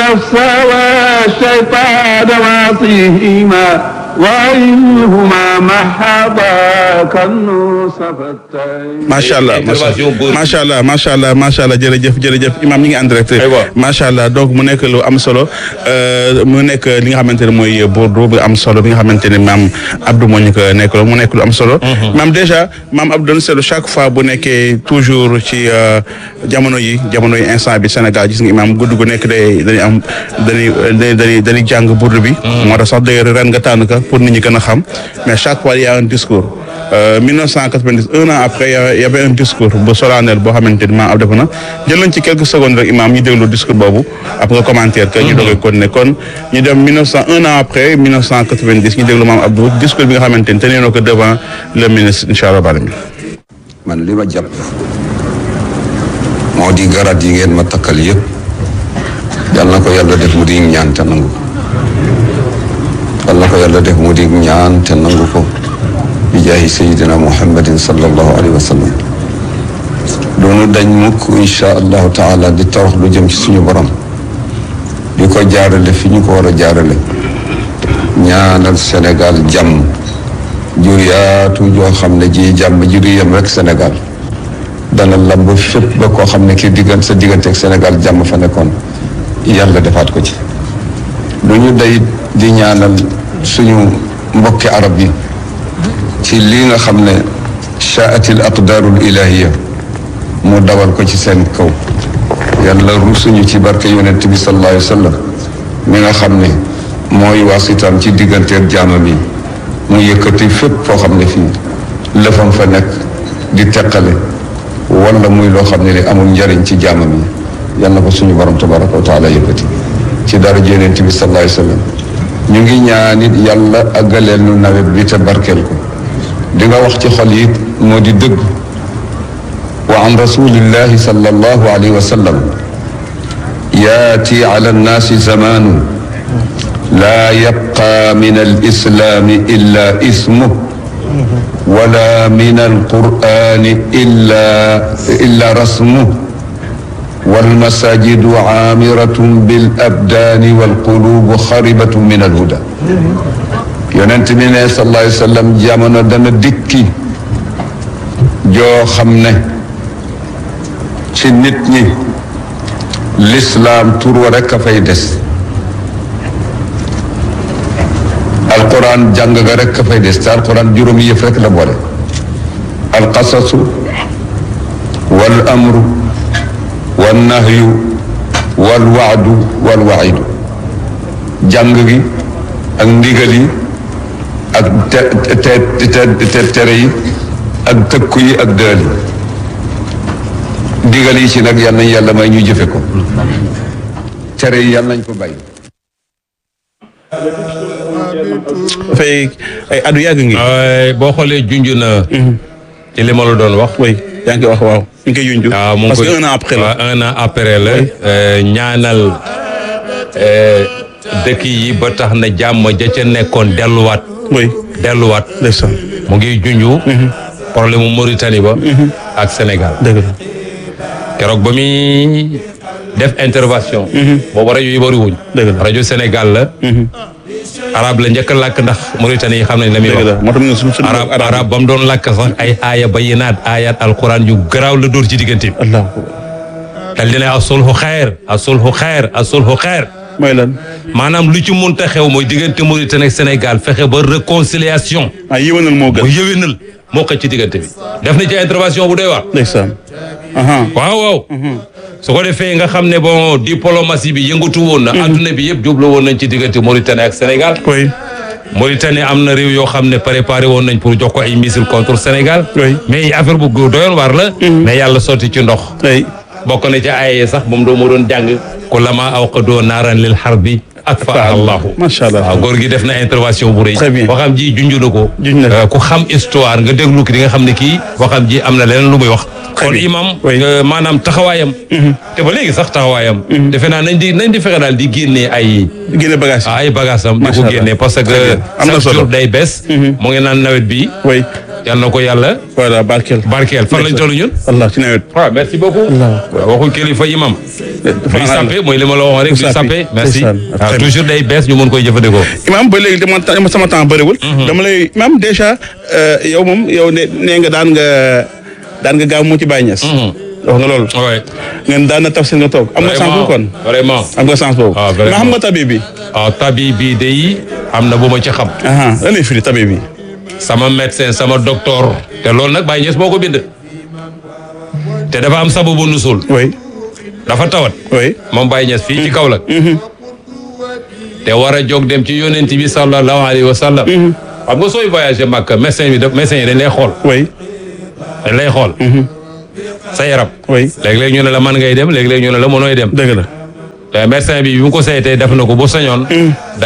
النفس والشيطان واصيهما وإنهما محضاك النص فالتين macha allah intervention góor gi. macha allah macha allah macha allah jërëjëf jërëjëf imam ñi ngi en direct Aywa. macha allah donc mu nekk lu am solo euh, mu nekk li nga xamante ne mooy bordeaux bu am solo bi nga xamante ne maam Abdou moo ñu ko nekk mu nekk lu am solo maam déjà maam Abdou doon seetlu chaque fois bu nekkee toujours ci euh, jamono yi jamono yi instant bi Sénégal gis nga imam gudd gu nekk day dañuy am dañuy dañuy dañuy dañuy jàng burdu bi moo tax sax d'ailleurs ren nga tànn ka pour nit ñi gën a xam mais chaque fois il y a un discours Euh, 1990 un an après il y avait un discours bu solennel boo xamante ni maam ab defe na jël nañ ci quelques secondes rek imam ñu déglu discours boobu après nga commentaire que ñu doogee continuer kon ñu dem 1900 un an après 1990 ñu déglu maam Abdou discours bi nga xamante ni tenir na ko devant le ministre incha allah bala mi man li ma jàpp moo di garaat yi ngeen ma takkal yëpp yal na ko yàlla def mu di ñaan te nangu ko yal na ko yàlla def mu di ñaan te nangu ko bi jaahi sayidina muhammadin sallallahu alayhi wa sallam doonu dañ mukk insha allahu taala di tawax lu jëm ci suñu borom di ko jaarale fi ñu ko war a jaarale ñaanal Sénégal jàmm ju yaatu joo xam ne ji jàmm ji du yem rek Sénégal dana lamb fépp ba koo xam ne kii diggante sa diggante ak Sénégal jàmm fa nekkoon yàlla defaat ko ci lu ñu day di ñaanal suñu mbokki arab yi ci lii nga xam ne shaatil aqdarul ilahiya mu dawal ko ci seen kaw yàlla rusuñu ci barke yonent bi sallallahu alayhi wa sallam mi nga xam ne mooy waasitam ci digganteeg jaamam yi mu yëkkati fépp foo xam ne fii lëfam fa nekk di teqale wala muy loo xam ne li amul njariñ ci jaamam yi yal na ko suñu borom tabaraka wa taala yëkkati ci dara yonent bi sallallahu alayhi wa sallam ñu ngi ñaanit yàlla àggaleel nu nawet bi te barkeel ko di nga wax ci xol yi moo di dëgg wa an rasulillahi sallallahu alayhi wa sallam yaati ala annaasi zamaanu laa yabqa min alislaami illa ismuh wala min alqur'ani illa illa rasmuh والمساجد عامرة بالأبدان والقلوب خربة من الهدى yonent bi ne sallallahu alayhi wa sallam jamono dana dikki joo xam ne ci nit ñi lislaam tur wa rekk a fay des alquran jàng ga rekk a fay des te alquran juróomi yëf rekk la boole alqasasu wal amru wal nahyu wal waadu wal waidu jàng gi ak ndigal yi ak te te te tere yi ak tëkku yi ak dëël yi digal yi ci nag yal nañ yàlla may ñu jëfe ko tere yi yal nañ ko bàyyi dafay ay addu yàgg ngi ay boo xoolee junj na ci li ma la doon wax oui yaa ngi koy wax waaw ñu ngi koy junj waaw mu ngi parce koy que un an après la waaw un an après la euh, ñaanal euh, dëkk yi ba tax na jàmm ja ca nekkoon delluwaat oui delluwaat ndeysaan mu ngi junju problème mu Mauritanie ba ak Sénégal dëgg la keroog ba muy def intervention boobu rajo yi bëri wuñ Dëgg la. rajo Sénégal la arabe la njëkk a làkk ndax Mauritanie yi xam nañ la muy dëgg la wax moo tax ñu suñu suñu arab arab ba mu doon làkk sax ay aaya bayinaat ayat alquran yu garaaw la dóor ci diggante bi allah dal di ne asulhu xeer asulhu xeer asulhu xeer mooy lan maanaam lu ci munta xew mooy diggante Mauritanie ak Sénégal fexe ba réconciliation ah yéwénal moo bu gën yëwénal moo xëcc ci diggante bi def na ci intervention bu doy waar ndeysaan aha waaw waaw su ko defee nga xam ne bon diplomatie bi yëngatu woon na adduna bi yëpp jublu woon nañ ci diggante Mauritanie ak Sénégal oui Mauritanie am na réew yoo xam ne préparé woon nañ pour jox ko ay missiles contre Sénégal Oui. mais affaire bu doyoon waar la mais yàlla sotti ci ndox oui bokk na ci ay sax moom doo ma doon jàng ku lama awqadoo naaran lil harbi ak fa allahu macha allah waaw góor gi def na intervention bu rëy Très bien. waxam ji junj na ko Junj na ko. Euh, ku xam histoire nga déglu ki di nga xam ne kii waxam ji am na leneen lu muy wax kon bien. imam Oui. euh, maanaam taxawaayam te ba léegi sax taxawaayam defe naa nañ di nañ di fexe daal di génnee ay génne bagage yi ay bagages am di Macha ko Allah. génnee parce Très que bien. Am na chaque solo. jour day bees mu ngi naan nawet bi oui yal na ko yàlla voilà barkeel. barkeel fan lañ toll ñun. Allah ci nawet. waaw merci beaucoup. waaw waxu kilifa imam. duy sappe mooy li ma la waxoon rek duy sappe merci. ndeysaan. waaw toujours day bees ñu mën koy jëfandikoo. imam ba léegi dama dama sama temps bëriwul. dama lay imam déjà euh, yow moom yow ne nee nga daan nga daan nga gaaw mu ci Baye Niass. wax nga loolu. oui. ngeen daan na tafsir nga toog. am nga chance boobu kon. vraiment. am nga chance boobu. Ah, vraiment. mais xam nga tabi bi. waaw tabi bii de yi am na bu ma ci xam. aha lan lay firi tabi bi. sama médecin sama docteur. te loolu nag Baye Niass moo ko bind. te dafa am sababu nusul. oui dafa tawat. oui. moom Baye Niass fii ci Kaolack. te war a jóg dem ci yonent bi sallallahu alayhi wa sallam. xam nga sooy voyagé Makka médecin bi daf médecin yi dañ lay xool. oui dañ lay xool. sa yaram. oui léeg-léeg ñu ne la man ngay dem léeg-léeg ñu ne la mënooy dem. dëgg la. te médecin bi bi mu ko saytee def na ko bu sañoon.